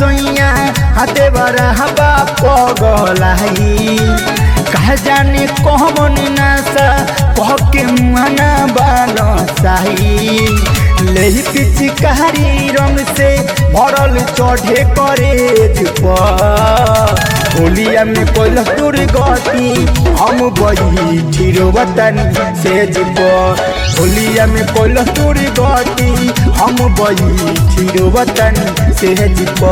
सोइया हाथे बरा हवा पगलाई कह जाने कहमन नासा कह के मुआना बानो साही ले पिचकारी रंग से भरल चढ़े करे होलिया में कोल तुर गति हम बही ठिरो वतन से जीप होलिया में कोल तुर गति हम बही ठिरो वतन से जीप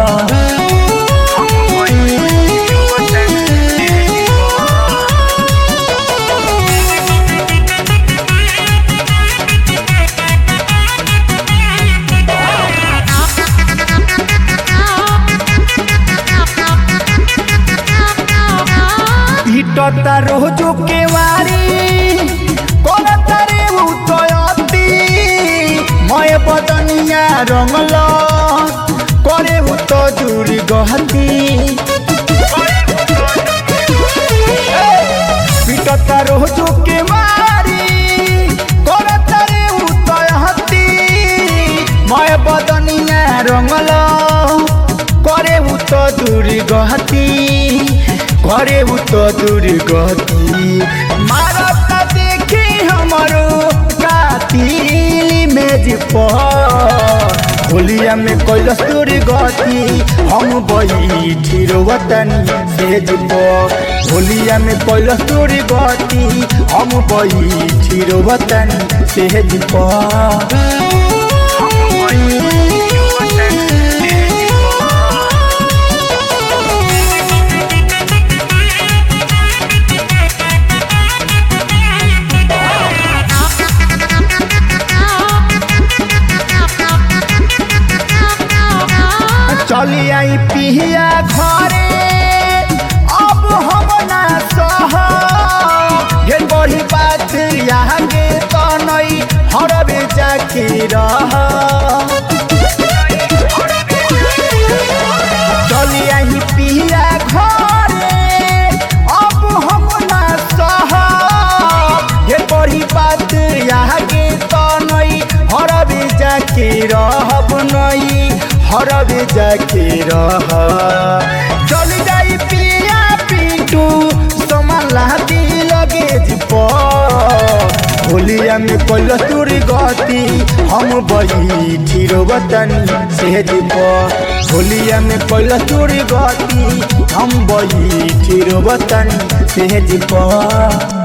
ইটতা রোজু কেওয়ারি করতারে উতয়তি ময় বদনিয়া রঙল করে উত জুড়ি গহতি পিটতা রোজু কেওয়ারি করতারে উতয়তি ময় বদনিয়া রঙল করে উত জুড়ি গহতি करे उ तो दुर्गति मारत देखी हमरो कातिल मेज पर होलिया में कैलस दुर्गति हम बैठी वतन सेज पर होलिया में कैलस दुर्गति हम बैठी वतन सेज पर चली आई पिहिया घरे अब हम ना सह ढेर बड़ी बात आगे तो नहीं हरबे जाके रह चली आई पिहिया घरे अब हम ना सह ढेर बड़ी बात आगे तो नहीं हरबे जाके रहब नहीं हरबे जाके रह चल जाई पिया पिंटू समाला दी लगे जिप होलिया में कोल तुर गति हम बैठी वतन से जिप होलिया में कोल तुर गति हम बैठी वतन से जिप